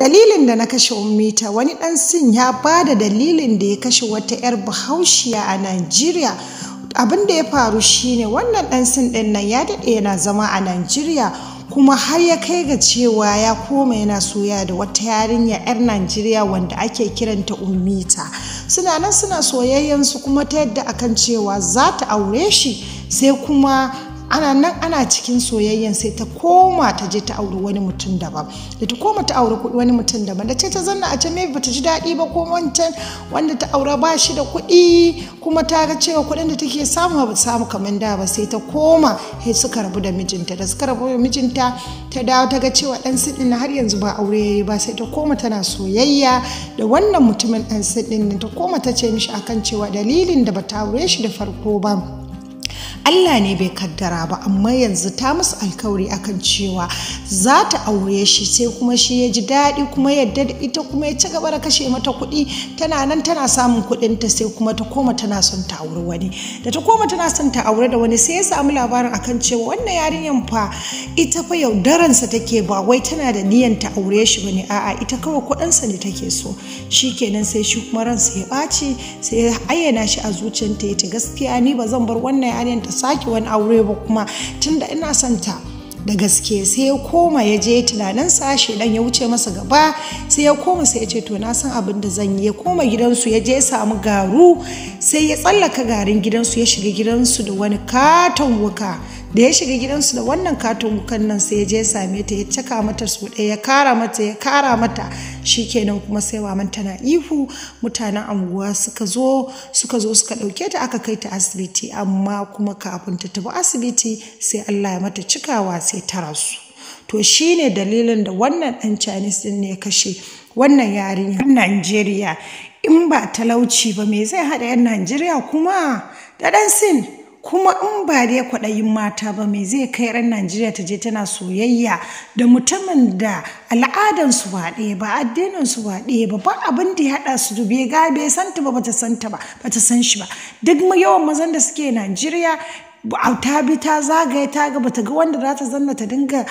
Dalilin da na kashe Ummita wani ɗan sin ya ba da dalilin da ya kashe wata 'yar bahaushiya a Najeriya. Abin da ya faru shine wannan ɗan sin ɗin nan ya daɗe yana zama a Najeriya kuma har ya kai ga cewa ya koma yana soya da wata yarinya 'yar Najeriya wanda ake kiranta Ummita. Suna nan suna soyayyansu kuma ta yadda akan cewa za ta aure shi sai kuma ana nan ana cikin soyayyan sai ta koma ta je ta auri wani mutum daban da ta koma ta auri wani mutum daban da ce ta zanna a can maybe bata ji daɗi ba ko wancan wanda ta aura ba shi da kuɗi kuma ta ga cewa kuɗin da take samu ba samu kamar da ba sai ta koma sai suka rabu da mijinta da suka rabu da mijinta ta dawo ta ga cewa ɗan siɗin har yanzu ba aure yayi ba sai ta koma tana soyayya da wannan mutumin ɗan siɗin ta koma ta ce mishi akan cewa dalilin da bata aure shi da farko ba Allah ne bai kaddara ba amma yanzu ta musu alkawari akan cewa za ta aure shi sai kuma shi ya ji daɗi kuma yadda da ita kuma ya ci gaba da kashe mata kuɗi tana nan tana samun kuɗinta sai kuma ta koma tana son ta aure wani da ta koma tana son ta aure da wani sai ya samu labarin akan cewa wannan yarinyan fa ita fa yaudaransa take ba wai tana da niyan ta aure shi bane a'a ita kawai kuɗinsa ne take so shikenan sai shi kuma ransa ya ɓaci sai ya ayyana shi a zuciyarta ya ce gaskiya ni ba zan bar wannan yarinyan ta sake wani aure ba kuma tunda ina son ta da gaske sai ya koma ya je tunanin sa dan ya wuce masa gaba sai ya koma sai ya ce to na san abin da zan yi ya koma gidansu ya je ya samu garu sai ya tsallaka garin gidansu ya shiga gidansu da wani katon wuka da ya shiga gidansu da wannan katon wukan nan sai ya je ya same ta ya caka mata su ɗaya ya kara mata ya kara mata shikenan kuma sai maman tana ihu mutanen anguwa suka zo suka zo suka ɗauke ta aka kai ta asibiti amma kuma kafin ta tafi asibiti sai Allah ya mata cikawa sai ta rasu to shine dalilin da wannan ɗan Chinese din ne ya kashe wannan yarinya Najeriya in ba talauci ba me zai haɗa 'yan Najeriya kuma da ɗan sin kuma in ba dai kwaɗayin mata ba me zai kai ran Najeriya ta je tana soyayya da mutumin da al'adansu ba ɗaya ba addininsu ba ɗaya ba ba abin da ya haɗa su dube ga bai santa ba bata santa ba bata san shi ba duk yawan mazan da suke Najeriya ta bi ta zagaye ta ga bata ga wanda za ta zanna ta dinga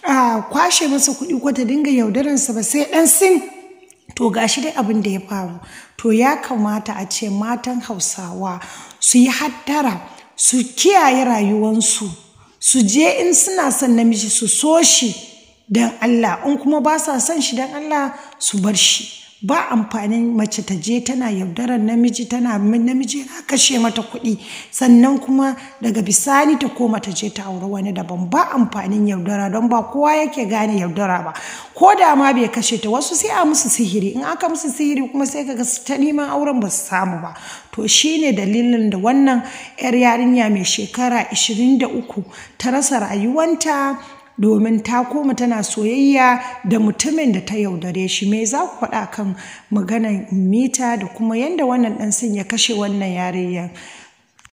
kwashe masa kuɗi ko ta dinga yaudaransa ba sai ɗan sin to gashi dai abin da ya faru to ya kamata a ce matan hausawa su yi hattara su kiyaye rayuwansu su je in suna son namiji su so shi don Allah in kuma ba sa son shi don Allah su bar shi ba amfanin mace ta je tana yaudarar namiji tana namiji na kashe mata kuɗi sannan kuma daga bisani ta koma ta je ta auri wani daban ba amfanin yaudara don ba kowa yake gane yaudara ba ko da ma bai kashe ta wasu sai a musu sihiri in aka musu sihiri kuma sai kaga ta neman auren ba su samu ba to shine dalilin da wannan 'yar yarinya mai shekara 23 ta rasa rayuwanta domin ta koma tana soyayya da mutumin da ta yaudare shi me za ku faɗa kan maganar mita da kuma yadda wannan ɗan ya kashe wannan yarinyar